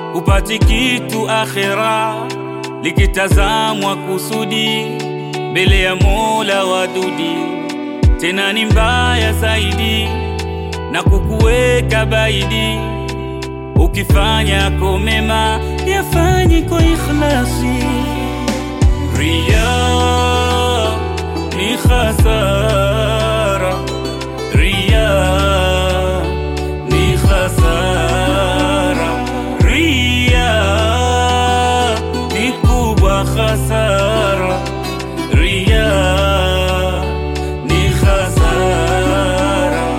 upati kitu akhera, likitazamwa kusudi mbele ya Mola wadudi, tena ni mbaya zaidi na kukuweka baidi. Ukifanya ko mema yafanye kwa ikhlasi. Riya ni khasara, riya ni khasara, riya ni kubwa khasara, riya ni khasara.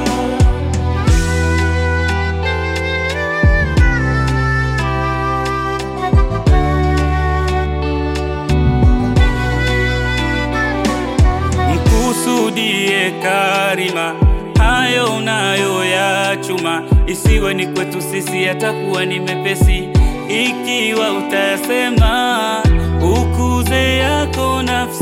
Mkusudie karima, hayo unayo ya chuma, isiwe ni kwetu sisi, yatakuwa ni mepesi ikiwa utayasema. Ukuze yako nafsi